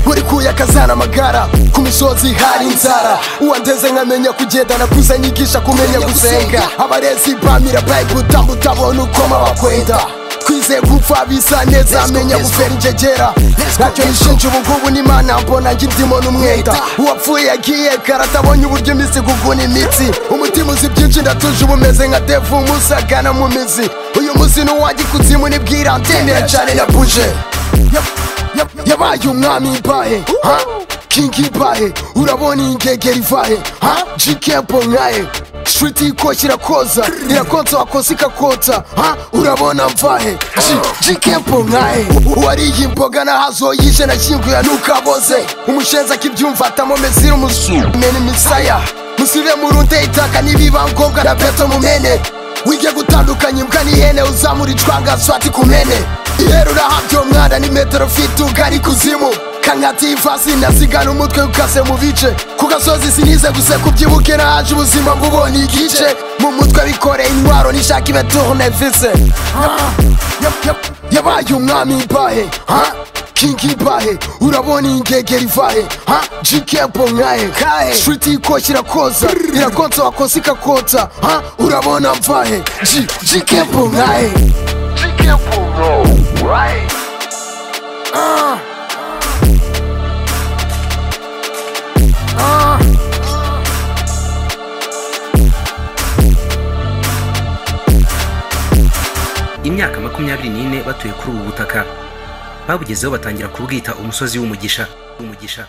uri kuyakazana amagara ku misozi hari inzara uwandeze nkamenya kugendana bwiza nyigisha kumenya gusenga abarezi bamira bayibulu utambu utabona uko mabakwenda twize gupfa bisa neza amenya gufera injegera ntacyo nishinja ubungubu n'imana mbona njye ndimo n'umwenda uwapfuye yagiye kare atabonye uburyo iminsi kuguna imitsi umutima uzi byinshi ndatuje uba umeze nka devu musagana mu mizi uyu munsi n'uwajya ikuzimu nibwira antene ya jane na buje yabaye umwami imbahe ha kingi imbahe urabona iyi ngegera ivahe ha jikempo nkahe shiriti ikoshye irakoza irakonsa wakosa ikakotsa ha urabona mvahe Ji- jikempo nkahe uwariye imboga nahazoyije nashyinguye nukaboze umushenzi akibyumva atamomezira umusumene imisaya musire murunde itaka nibiba ngombwa na beto mumene wige gutandukanya imbwa n'ihene uzamura icwangazo ati kumene ihera urahabye uwo mwana ni metero fite ugari kuzimu kankati ivasi nasigana umutwe ukase mu bice ku gasozi sinize guse kubyibuke nahaje ubuzima bw'ubonye igice mu mutwe bikoreye intwaro nishaka ibeturne vise yabaye umwami imbahe ha kingi imbahe urabona iyi ngegera ivahe ha jikempo nkahe kahe shiriti ikoshye irakoza irakonsa wakosa ikakotsa ha urabona mvahe Ji- jikempo nkahe imyaka makumyabiri n'ine batuye kuri ubu butaka babugezeho batangira kubwita umusozi w'umugisha w'umugisha